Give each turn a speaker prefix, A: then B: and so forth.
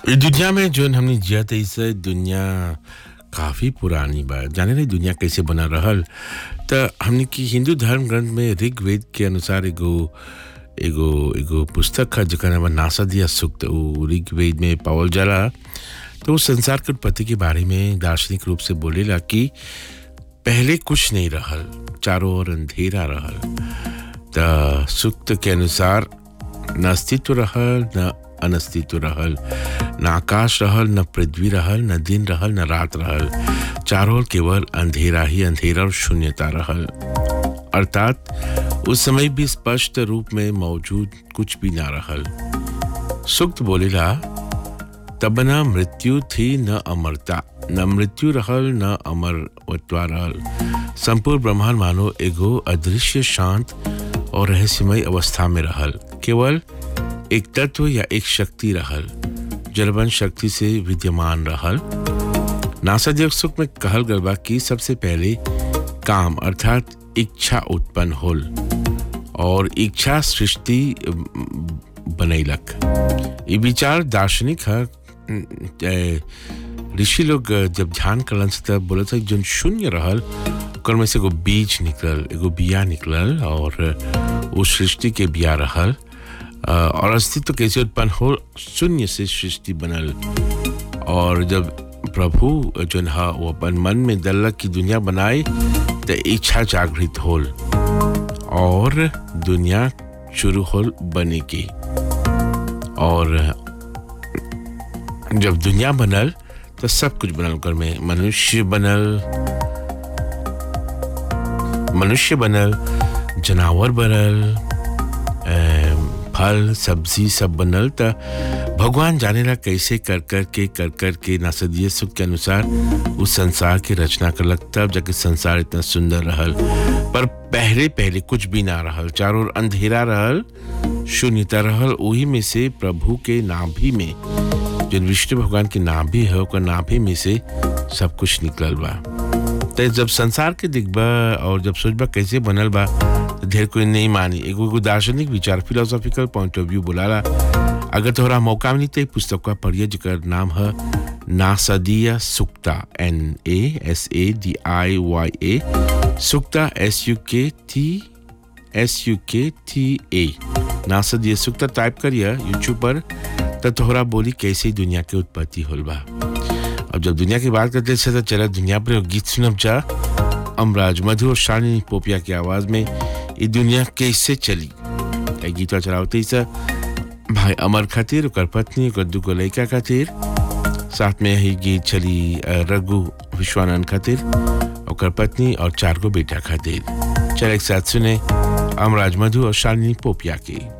A: इ दुनिया में जोन हमनी जियत इसे दुनिया काफी पुरानी बा जाने नहीं दुनिया कैसे बना रहल त हमनी की हिंदू धर्म ग्रंथ में ऋग्वेद के अनुसार एगो एगो एगो पुस्तक है जेकर नाम है नासदिया सूक्त उ ऋग्वेद में पावल जाला तो उस संसार के उत्पत्ति के बारे में दार्शनिक रूप से बोलेला कि पहले कुछ नहीं रहल चारों ओर अंधेरा रहल त सूक्त के अनुसार न अस्तित्व रहल न अनस्तित्व रहल न आकाश रहल न पृथ्वी रहल न दिन रहल न रात रहल चारों ओर केवल अंधेरा ही अंधेरा और शून्यता रहल अर्थात उस समय भी स्पष्ट रूप में मौजूद कुछ भी ना रहल सुक्त बोलेला तब न मृत्यु थी न अमरता न मृत्यु रहल न अमरत्वा रहल संपूर्ण ब्रह्मांड मानो एगो अदृश्य शांत और रहस्यमय अवस्था में रहल केवल एक तत्व या एक शक्ति रहल जलबन शक्ति से विद्यमान रहल नासा जग सुख में कहल गल बा कि सबसे पहले काम अर्थात इच्छा उत्पन्न होल और इच्छा सृष्टि बनैलक ये विचार दार्शनिक है ए, ऋषि लोग जब ध्यान करलन से तब बोला था जो शून्य रहल ओकर में से एगो बीज निकलल एगो बिया निकलल और उस सृष्टि के बिया रहल और अस्तित्व कैसे उत्पन्न हो शून्य से सृष्टि बनल और जब प्रभु जो है वो अपन मन में दल्लक की दुनिया बनाए तो इच्छा जागृत होल और दुनिया शुरू होल बने की और जब दुनिया बनल तो सब कुछ बनल कर में मनुष्य बनल मनुष्य बनल जानवर बनल फल सब्जी सब बनल त भगवान जानेला कैसे कर कर के कर कर के नासदीय सुख के अनुसार उस संसार की रचना कर लगता जाके संसार इतना सुंदर रहल पर पहले पहले कुछ भी ना रहल चारों ओर अंधेरा रहल शून्यता रहल वही में से प्रभु के नाभि में जो विष्णु भगवान के नाभि है ओकर नाभि में से सब कुछ निकलल बा तो जब संसार के दिखबा और जब सोचबा कैसे बनल बा तो ढेर कोई नहीं मानी एगो एगो दार्शनिक विचार फिलोसॉफिकल पॉइंट ऑफ व्यू बोलाला अगर तोहरा मौका मिली तो पुस्तक का पढ़िए जेकर नाम है Nasadiya Sukta N A S A D I Y A Sukta S U K T S U K T A Nasadiya Sukta type करिए यूट्यूब पर तो तोहरा बोली कैसे दुनिया के उत्पत्ति होल बा अब जब दुनिया की बात करते हैं तो चला दुनिया पर गीत सुनब जा अमराज मधु और शालिनी पोपिया की आवाज में ये दुनिया कैसे चली गीत चलावते ही सा भाई अमर खातिर ओकर पत्नी ओकर दुगो लड़का खातिर साथ में ही गीत चली रघु विश्वानंद खातिर ओकर पत्नी और चार गो बेटा खातिर चल एक साथ सुने अमराज मधु और शालिनी पोपिया की